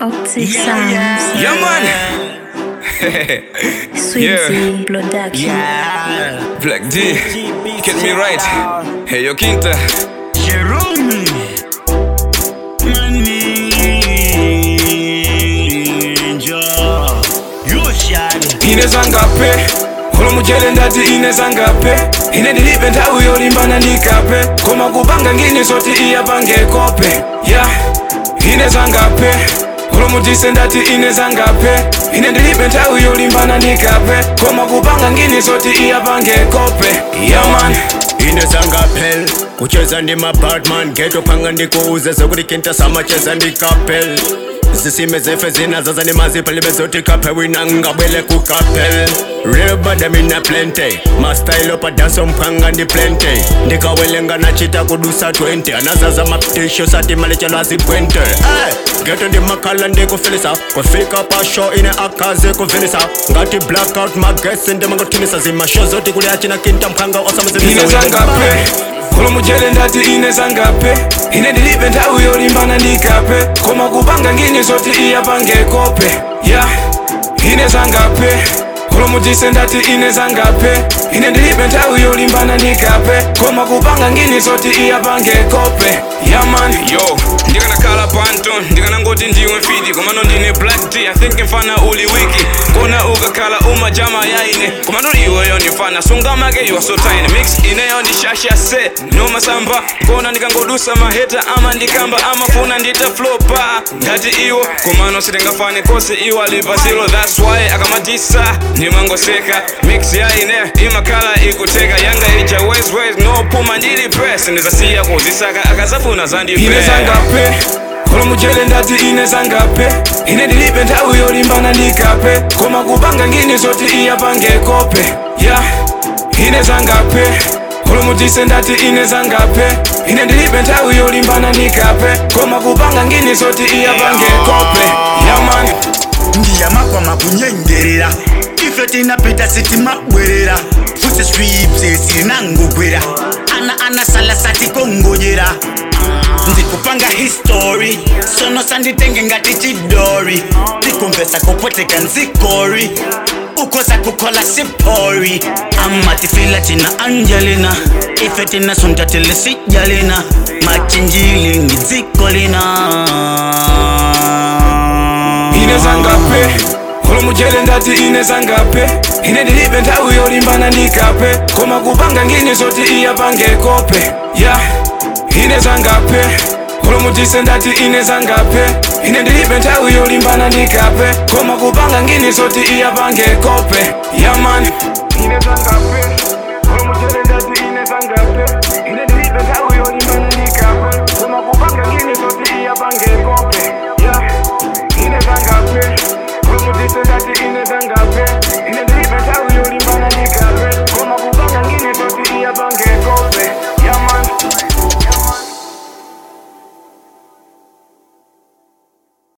Optic Sounds, Yeah, man. Sweet Yeah. Tea Production. Yeah. Black D, get me right. Hey, yo, Quinta. Jerome. Maninja. You shot. ineza ngape olomujere ndati ineza ngape ine ndilibe nthawi yolimbana ndikape koma kupanga ngini zoti iyapange kope ya ineza ngape olomutise ndati ineza ngape ine ndilibe nthawi yolimbana ndikape koma kupanga ngini zoti iyapange kope ya man inezangapel kucheza ndi mabatman geto panga ndikuuze zokuti kinta samacheza ndi kapel zisime zefe zinazaza ni mazipalibe zoti kape winangabwele ku kapel real badamina plente mastailo padaso mpanga ndi plente ndikawelenga nachita kudusa 20 anazaza mapitisho sati malechelo azipwente hey, geto ndi makhala ndikufilisa kufika pa show ine akazi kuvinisa ngati blackout magesi ndimangothimisa zimasho zoti kuli achina kinta mphanga ineza ngape olomujere ndati ineza ngape ine ndilibe nthawi yolimbana ndikape koma kupanga ngini zoti iyapange kope ya ineza ngape olomutise ndati ineza ngape ine ndilibe nthawi yolimbana ndikape koma kupanga ngini zoti iyapange kope ya man yo ndikanakhala panto ndikanangoti ndiwe mfiti komano ndine black d i think mfana uli wiki kona ukakhala umajama yaine komano iweyo ndifana sungamake you are so tiny mix ineyo ndishasha se nomasamba kona ndikangodusa maheta ama ndikamba amafuna ndita flopa ngati iwo komano sitingafane kose iwo alipasilo that's why akamatisa ndimangoseka mix yaine imakhala ikuteka yanga ija weswes nopuma ndili press ndizasiya kuzisaka akazafuna zandipezangape olomujere ndati inezangape ine ndilibe nthawi yolimbana ndikape koma kupanga ngini zoti iyapange kope ya inezangape olomutise ndati inezangape ine ndilibe nthawi yolimbana ndikape koma kupanga ngini zoti iyapange kope ya man ndiyamakwa kunyengerera ife tinapita sitimabwerera futi swipse sirinangogwera ana anasala satikongonyera ndikupanga histori sono sanditenge ngati chidori tikumvesa kupweteka nzikori ukoza kukhola sipori amatifila tina angelina ife tinasonta tilisijalina machinjili ngidzikolina inezangape olomujere ndati inezangape ine ndilibe nthawi yolimbana ndikape koma kupanga ngini zoti iyapange kope ya inezangape olomutise ndati inezangape ine ndilibe nthawi yolimbana ndikape koma kupanga ngini zoti iyapange kope ya man inezangape